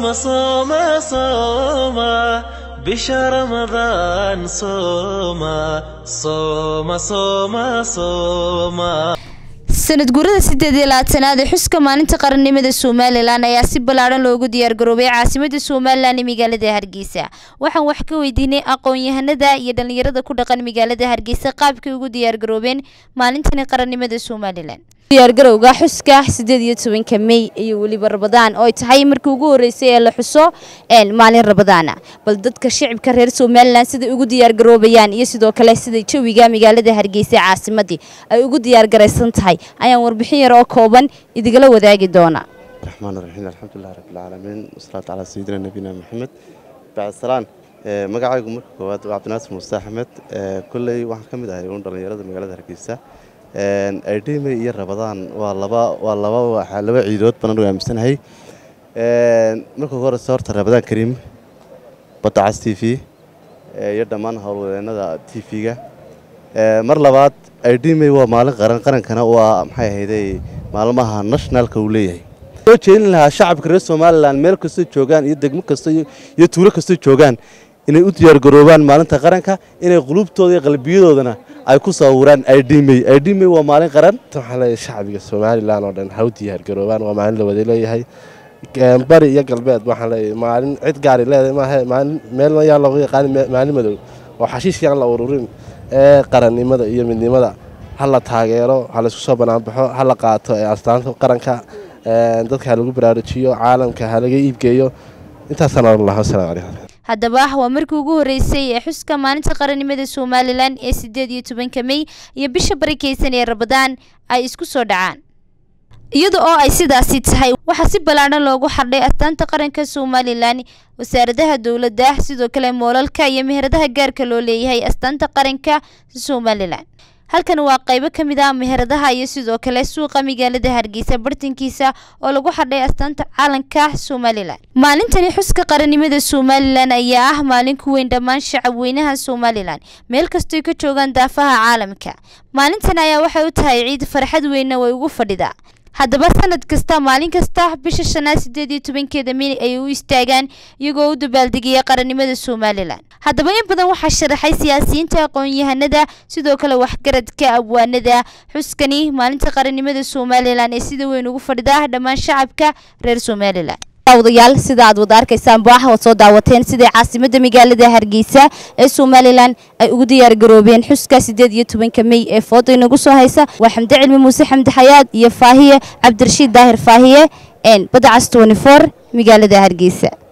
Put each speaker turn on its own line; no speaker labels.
صوم صوم صوم بشهر رمضان صوم صوم صوم صوم
sanad guurada sideed iyo labaatanaad ee xuska maalinta qarannimada somalilan ayaa si ballaadhan loogu diyaargaroobay caasimada somalilan ee magaalada hargeysa waxaan wax ka weydiinay aqoon-yahanada iyo dhallinyarada ku dhaqan magaalada hargeysa qaabkay ugu diyaargaroobeen maalintani qarannimada somalilan diyaargarowga xuska sideed iyo tobanka mey iyo weliba rabadaan oo ay tahay markii ugu horeysay ee la xuso maalin rabadaana bal dadka shicibka reer somalilan siday ugu diyaargaroobayaan iyo sidoo kale sida jawiga magaalada hargeysa ee caasimadii ay ugu diyaargaraysan tahay ayaan warbixin yar oo kooban idigala wadaagi doona
الرحمن الرحيم الحمد لله رب العالمين والصلاة على سيدنا نبينا محمد بعد السلام magacaygu marka koowaad waa cabdinaasir muuse axmed kolley waxaan ka mid ahay uun dhallinyarada magaalada hargeysa aydhime iyo rabadaan waa laba waa laba waxaa laba ciidood baan anigu aaminsanahay marka ugu horeysa horta rabadaan kariim badda cas t v iyo dhammaan howlwadeennada t v-ga mar labaad aydhime waa maalin qaran qarankana waa maxay ahayday maalmaha nationalka uu leeyahay soo jeedin lahaa shacabka reer somalilan meel kastoo joogaan iyo degmo kasta iyo tuulo kastoo joogaan inay u diyaargaroobaan maalinta qaranka inay qulubtooda iyo qalbiyadoodana ay ku sawiraan idmey idmey waa maalin qaran
waxaa leeyahay shacbiga somalilan oo dhan ha u diyaargaroobaan waa maalin la wada leeyahay bari iyo galbeed waxaan leeyahay maalin cid gaari leedahay maaha maalin meelna yaa loogu yaqaan maalin madow oo xashiish yaan la ururin ee qarannimada iyo midnimada ha la taageero ha laysku soo banaanbaxo ha la qaato ee astaanta qaranka dadka ha lagu baraarujiyo caalamka ha laga iibgeeyo intaasaan oran lahaa wasalaamu calaykum
haddaba waa markii ugu horeysay ee xuska maalinta qarannimada somalilan ee sideed iyo tobanka mey iyo bisha barakeysan ee rabadaan ay isku soo dhacaan iyada oo ay sidaasi tahay waxaa si ballaadhan loogu xardhay astaanta qaranka somalilan wasaaradaha dowladda sidoo kale moolalka iyo meheradaha gaarka loo leeyahay astaanta qaranka somalilan halkan waa qaybo ka mid ah meheradaha iyo sidoo kale suuqa magaalada hargeysa bartankiisa oo lagu xadhay astaanta caalanka somalilan maalintani xuska qarannimada somalilan ayaa ah maalin ku weyn dhammaan shacab weynaha somalilan meel kastoy ka joogaan daafaha caalamka maalintan ayaa waxay u tahay ciid farxad weynna way ugu fadhidaa haddaba sanad kasta maalin kasta bisha shanaad sideed iyo tobankeeda mey ay u istaagaan iyagoo u dabaaldegaya qarannimada somalilan haddaba in badan waxaa sharaxay siyaasiyiinta aqoon-yahanada sidoo kale waxgaradka abwaanada xuskani maalinta qarannimada somalilan ee sida weyn ugu fadhida dhammaan shacabka reer somalilan daawadayaal sida aad wada arkaysaan baax waad soo daawateen siday caasimada magaalada hargeysa ee somalilan ay ugu diyaargaroobeen xuska sideed iyo tobanka mey ee fooda inagu soo haysa waa xamde cilmi muuse xamdi xayaad iyo faahiye cabdirashiid daahir faahiye badda cas twenty four magaalada hargeysa